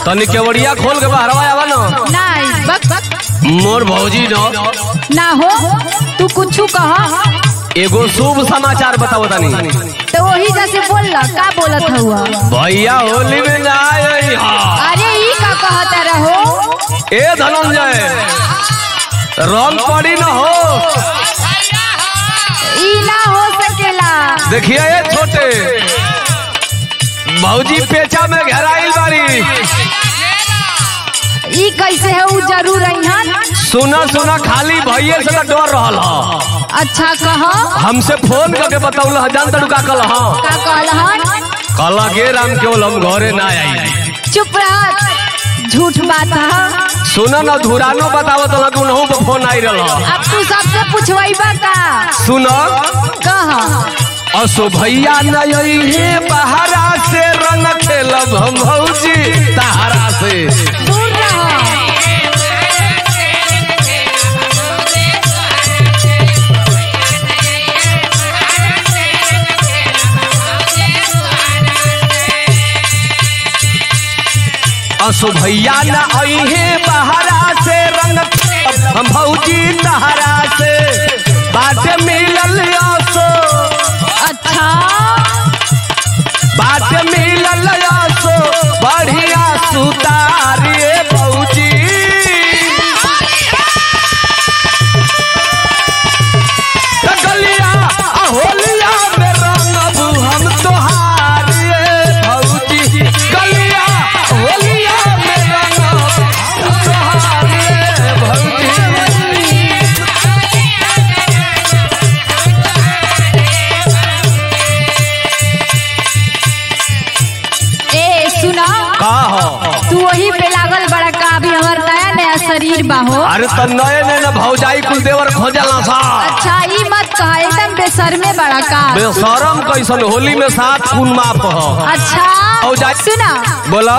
तनी केवड़िया खोल के बाहरवा आवा न नहीं बक बक मोर भौजी न ना हो तू कुछ कह एगो शुभ समाचार बताओ तनी तो वही जैसे बोल ला का बोलत हुआ भैया होली में ना आई हा अरे ई का कहता रहो ए धनंजय रंग पड़ी न हो ई ना हो सकेला देखिए ये छोटे भौजी पेचा में घेराइल बारी ई कैसे है उ जरूर अइहन सुना सुना खाली भैये से तो डर रहल ह अच्छा कह हमसे फोन करके बतौल ह जान तड़ू का कल ह का कहलहन कल गे राम केवल हम घरे ना आई चुप रह झूठ बात है सुना न धुरानो बतावत लग उनहु पे फोन आई रहल ह अब तू सबसे पूछवाइबा का सुन कह असो भैया नई हे बहरा से रंग खेलब हम भौजी तहरा से दूर रह असो भैया न अहे बहरा से रंग खेलब हम भौजी तहरा से बाट मिलल असो अच्छा बाट मिलल असो बढ़िया सुतारिए भौजी त गलिया आ होलिया में रंगबू हम तोहारिए भौजी गलिया होलिया में रंगबू हम तोहारिए भौजी ए सुना का हो तू वही पे लागल बड़ा का अभी हमार नया नया शरीर बा हो अरे त नए नए न भौजाई कुल देवर खोजला सा अच्छा ई मत कह एकदम बेसरमे बड़ा का बेशरम कैसन होली में सात खून माप हो अच्छा भौजाई- सुना बोला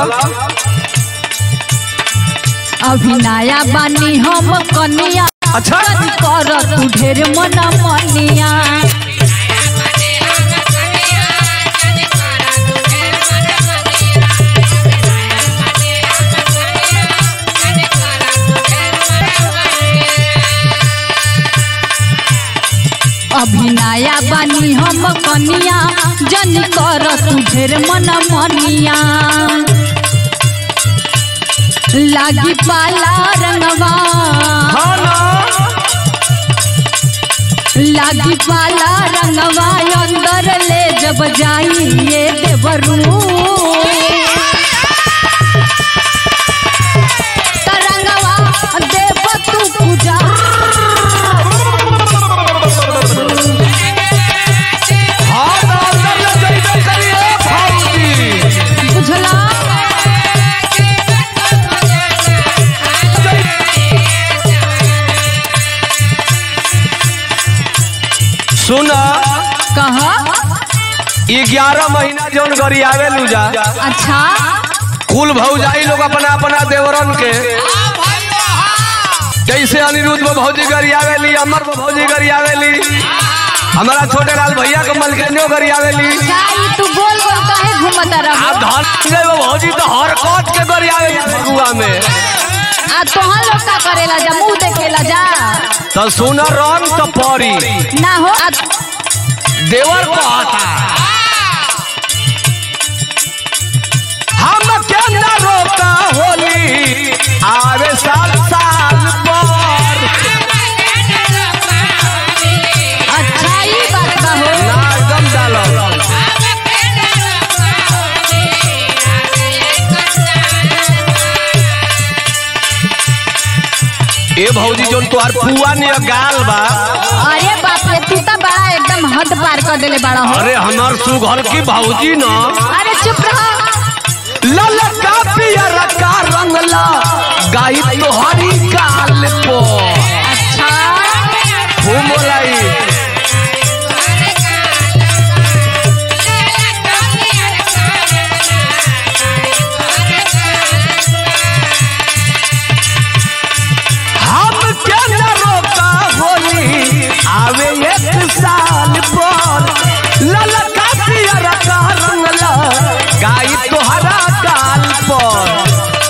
अभी नया बानी हम कनिया अच्छा कर तू ढेर मन मनिया अभी नया बानी हम कनिया जन कर तू ढेर मन मनिया लागी पाला रंगवा हाँ ना लागी पाला रंगवा अंदर ले जब जाई ये देवरू तरंगवा देव तू पूजा हाँ ना अंदर ले जइबे करिए भौजी बुझला सुन कह ग्यारह महीना जौन गरी आवे लूजा अच्छा कुल भौजाई लोग अपना अपना देवरन के जैसे अनिरुद्ध में भौजी गरी आवेली अमर में भौजी गरी आवेली हमारा छोटे लाल भैया के मलकनियो गरी आवेली का ई तू गोल गोल काहे घूमत आ रहो धन में भौजी तो हर कट के गरी आवेली फगुआ में आ तोहन लोग का करेला जा मुंह देखेला जा तो सुन रंग तो पड़ी ना हो आ देवर को आता हम के न रोका होली आवे साल साल पर अच्छा ई बात बा हो ना एकदम डालो ए भौजी जोन तोहार पुआ नियर गाल बा अरे बाप रे तू तो बड़ा एकदम हद पार कर देले बड़ा हो अरे हमार सुघर की भौजी न अरे चुप रहो ललका पियर का रंगला गाई तोहरी गाल पो अच्छा खूब बोलाई हम के न रोका होली आवे एक साल पर ललका पियर का रंगला गाई तोहरा गाल पर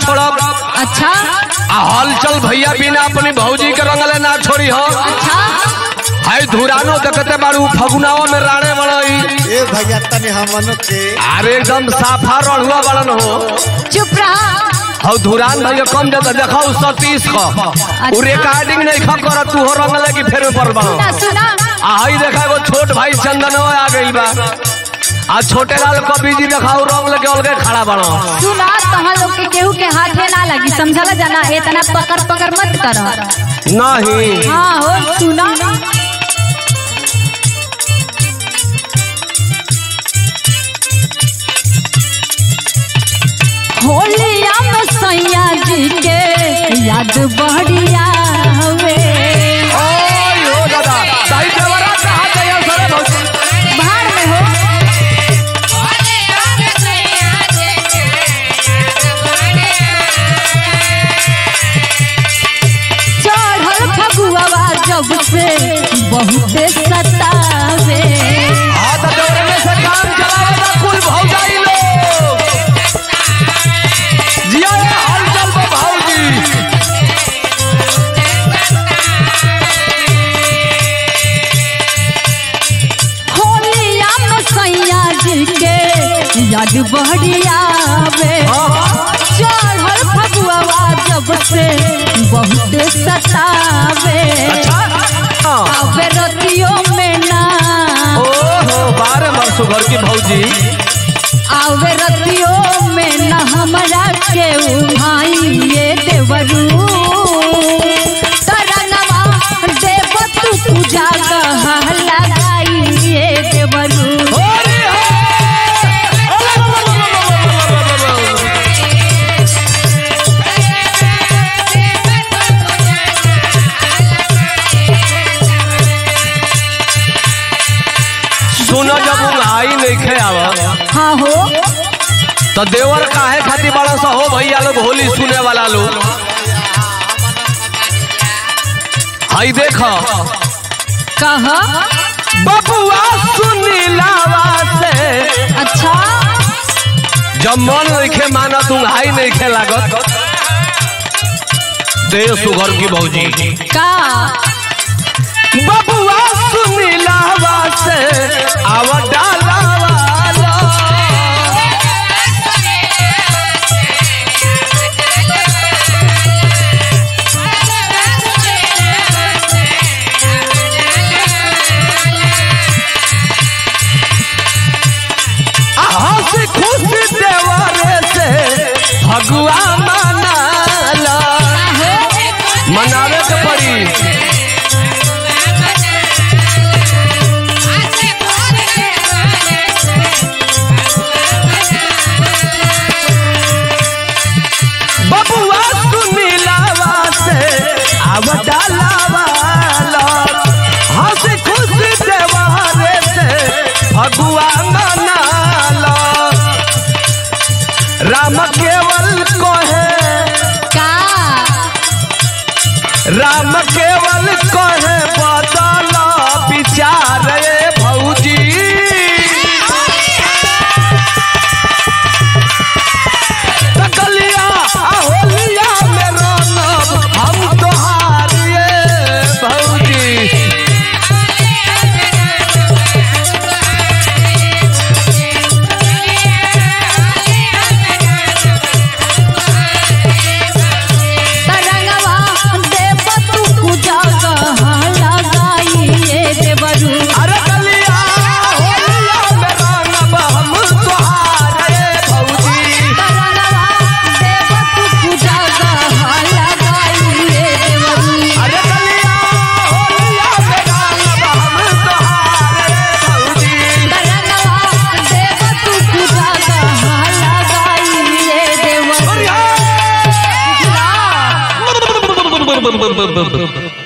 छोड़ब अच्छा आ हलचल भैया बिना अपनी भौजी के रंगले ना छोड़ी हो अच्छा हाय धुरानो देखते बारू फगुनावा में राणे बड़ई ए भैया तने हमन के अरे एकदम साफा रड़ुआ बड़न हो चुप रहा हौ धुरान भाई के कम देता देखाऊ सतीश का उ रिकॉर्डिंग नहीं खा कर तू हो रंग लगी फेर पर बा सुना सुना आ हई देखा एगो छोट भाई चंदन आ गई बा आ छोटे लाल कवि जी देखाऊ रंग लगे अलगे खड़ा बड़ा सुना तहाँ लोग के केहू के हाथे ना लगी समझला जाना इतना पकड़ पकड़ मत कर नहीं हाँ हो सुना होलिया में सैया जी के याद बढ़िया हवे ओय हो दादा सही देवरा कहा गया सरे भौजी भाड़ में हो चढ़ल फगुआ जब से बहुते सतावे हां तो देवरे में से काम चलावे दा कुल भौजाई लोग जिया ये हलचल में भौजी होलिया में सैया जी के याद बढ़ियावे चढ़ल फगुआ जब से बहुत सतावे हां आवे रतियों में ना ओहो बारह मरसु घर की भौजी आवे रतियों में ना हमरा के भाई ये देवरू तरनवा देव तू पूजा कहा लगाई ये देवरू होली सुनो जब उंगाई नहीं खे आवा हाँ हो तो देवर काहे खातिर बड़ा सा हो भैया लोग होली सुने वाला लोग हई देखो कहा बबुआ सुनीलावा से अच्छा जब मन नहीं माना तुम हाई नहीं खे लागत दे सुगर की भौजी का बबुआ सुनीलावा से आवा डाला वाला हंसी खुशी देवरे से भगवा मनाला मनावे के पड़ी बबुआ सुनीलावा से आव डालावा हंसी खुशी देवरे से भगवा मनाला राम केवल कहे का राम केवल कहे बदल विचार रे भौजी तकलिया आ होलिया में रंगब हम तोहार ये भौजी तरंगवा देव तू पूजा कहा लगाई ये देवरू अरे कलिया होलिया में रंगब हम तोहार ये भौजी तरंगवा देव तू पूजा कहा लगाई ये देवरू अरे कलिया होलिया में रंगब हम तोहार ये भौजी तरंगवा देव तू पूजा कहा लगाई ये देवरू बढ़िया